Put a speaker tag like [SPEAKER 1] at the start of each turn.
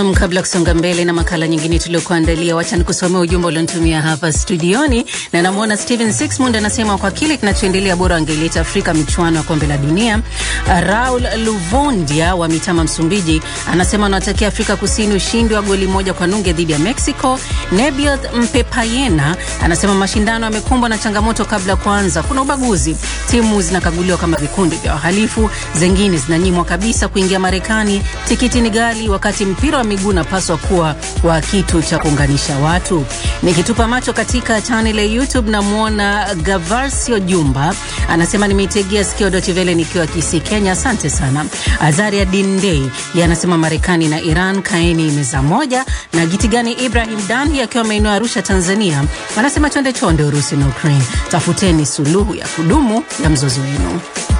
[SPEAKER 1] Nam, kabla ya kusonga mbele na makala nyingine tuliokuandalia, wacha nikusomea ujumbe ulionitumia hapa studioni, na namwona Steven Sixmund anasema kwa kile kinachoendelea bora angeleta Afrika michuano ya kombe la dunia. Raul Luvondia wa Mitama, Msumbiji, anasema anawatakia Afrika Kusini ushindi wa goli moja kwa nunge dhidi ya Mexico. Nebiot Mpepayena anasema mashindano yamekumbwa na changamoto kabla ya kuanza. Kuna ubaguzi, timu zinakaguliwa kama vikundi vya wahalifu, zengine zinanyimwa kabisa kuingia Marekani, tikiti ni ghali, wakati mpira wa miguu unapaswa kuwa wa kitu cha kuunganisha watu. Nikitupa macho katika channel ya YouTube namwona Gavarsio Jumba anasema nimeitegea sikio Deutsche Welle nikiwa Kisii, Kenya. Asante sana. Azaria Dindei yeye anasema Marekani na Iran kaeni meza moja, na Gitigani Ibrahim Danhi akiwa maeneo ya Arusha, Tanzania anasema chonde chonde Urusi na Ukraine, tafuteni suluhu ya kudumu ya mzozo wenu.